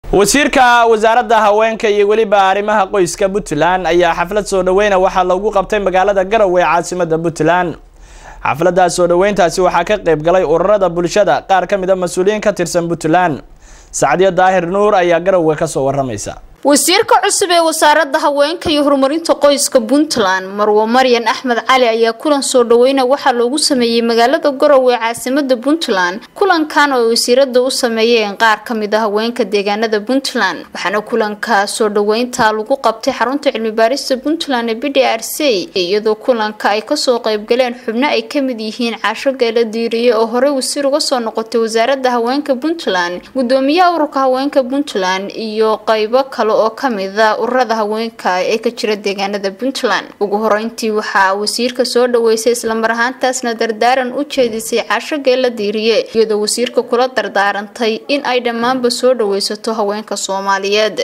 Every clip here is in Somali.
wasiirka wasaaradda haweenka iyo weliba arrimaha qoyska puntland ayaa xaflad soo dhaweyna waxaa lagu qabtay magaalada garowe ee caasimada puntland xafladda soo dhaweyntaasi waxaa ka qayb galay ururada bulshada qaar ka mid a mas-uuliyiin ka tirsan puntland sacdiyo daahir nuur ayaa garowe kasoo waramaysa wasiirka cusub ee wasaaradda haweenka iyo horumarinta qoyska puntland marwo maryan axmed cali ayaa kulan soo dhaweyna waxaa loogu sameeyey magaalada garowe ee caasimada puntland kulankan oo wasiirada u sameeyeen qaar kamid a haweenka deegaanada puntland waxaana kulanka soo dhaweynta lagu qabtay xarunta cilmibaarista puntland ee b d r c iyadoo kulanka ay kasoo qeybgaleen xubno ay kamid yihiin caasho geela diiriye oo horey wasiir uga soo noqotay wasaaradda haweenka puntland gudoomiyaha ururka haweenka puntland iyo qeybo kale oo kamida ururada haweenka ee ka jira deegaanada puntland ugu horeyntii waxaa wasiirka soo dhaweysay islamar ahaantaasna dardaaran u jeedisay caasho geela diiriye iyadoo wasiirka kula dardaarantay in ay dhammaanba soo dhaweysato haweenka soomaaliyeed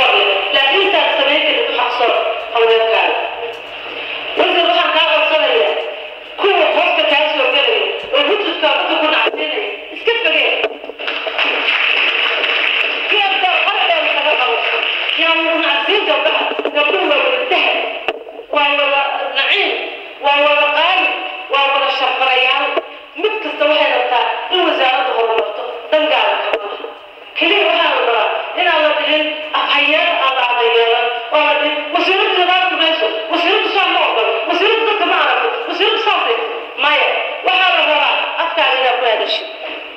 waa wada qaali waa wada shaqalayaal mid kasta waxay rabtaa in wasaaradda horumarto dangaala kama keliya waxaa la rabaa inaan la dhihin afhayeer aan la adayeelan oo la dhihin wasiiradda nadaafku mayso wasiiradda saa ma ogolo wasiiradda dadka ma aragto wasiiradda saasay maya waxaa la rabaa afkaaga inaad ku hadashid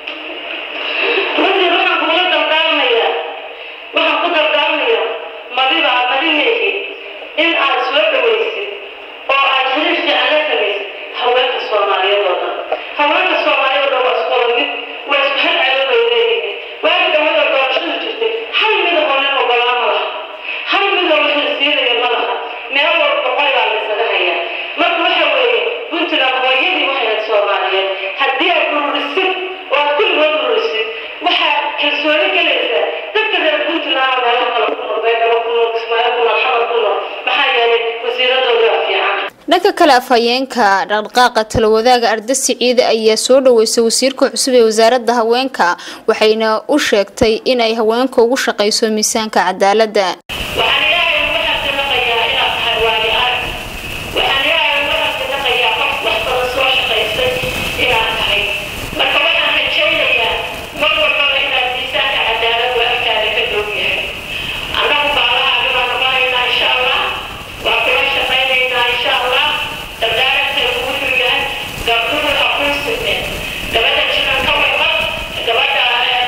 runtii waxaan kugula dardaarmayaa waxaan ku dardaarmayaa madiba madinaygi in aad soo dhawaysid oo aad xiriir fiican la samaysid haweenka soomaaliyeed oo dhan haweenka soomaaliyeed oo dhan waa isku wada mid waa isku hal calo bay leeyihiin waagi dhawada doorashadu jirtay hal mida oo nin ogolaa ma laha hal mida oo xilsiinaya ma laha meel walba boqol baa la isaga hayaa marka waxa weeye puntland hooyadii waxay ahayd soomaaliyeed haddii aad ururisid oo aad kulligood ururisid waxaad kalsooni gelaysaa dadka reer puntland oo meelo kale ku nool beedhabo ku nool kismaayo ku nool xamar ku nool maxaa yeelay wasiiradooda waa fiican dhanka kale afhayeenka dhaqdhaqaaqa talawadaaga arda siciide ayaa soo dhaweysay wasiirka cusub ee wasaaradda haweenka waxayna u sheegtay inay haweenka ugu shaqayso miisaanka cadaaladda waxaan ilaahay uga xaqinaqayaa inaad tahay waayo arag waxaan ilaahay uga xaqinaqayaa qof wax badan soo shaqaysay inaad tahay marka waxaan rajaynayaa mar walbaba inaad miisaanka cadaalad waa agtaada ka dhow yahay annagu baalaha arrimaan noqonaynaa insha allah waa kula shaqaynaynaa insha allah dardaarantay ugu xirgaan gabdhuhu ha kuu signeen gabadha jiran ka warqab gabadha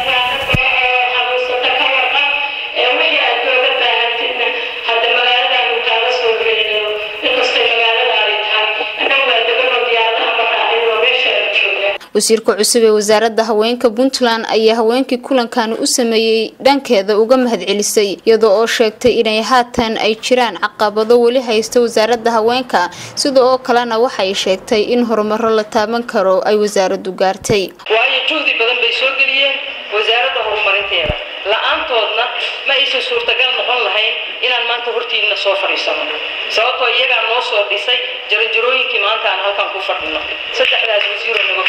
xanuunsata ka warqab ee wixii aad looga baahantidna hadda magaaladaanu kaaga soo reedayo inkastay magaaladaadi tahay annagu waa deganoo diyaaradaha maraacinoo meesha aad joogaan wasiirka cusub ee wasaaradda haweenka puntland ayaa haweenkii kulankan u sameeyey dhankeeda uga mahadcelisay iyadoo oo sheegtay inay haatan ay jiraan caqabado weli haysta wasaaradda haweenka sida oo kalena waxay sheegtay in horumaro la taaban karo ay wasaaraddu gaartay waayo juhdi badan bay soo geliyeen wasaaradda horumarinteeda la-aantoodna ma aysan suurtagal noqon lahayn inaan maanta hortiidna soo fadhiisano sababtoo iyagaa noo soo dhisay jaranjarooyinkii maanta aan halkan ku fadhino saddexdaas wasiiro nago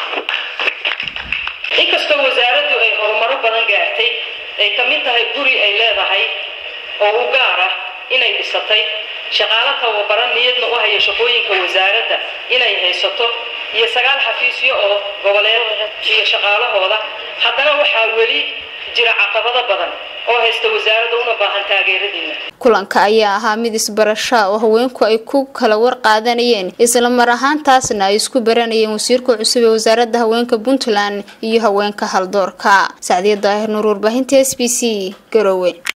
inkastoo wasaaraddu ay horumaro badan gaartay ay ka mid tahay guri ay leedahay oo u gaar ah inay dhisatay shaqaalo tababaran niyadna u haya shaqooyinka wasaaradda inay haysato iyo sagaal xafiisyo oo goboleed iyo shaqaalahooda haddana waxaa weli jira caqabado badan oo haysta wasaaradda una baahan taageeradiina kulanka ayaa ahaa mid isbarasha oo haweenku ay ku kala war qaadanayeen isla mar ahaantaasna ay isku baranayeen wasiirka cusub ee wasaaradda haweenka puntland iyo haweenka haldoorka sacdiya daahir nuur warbaahinta s b c garowe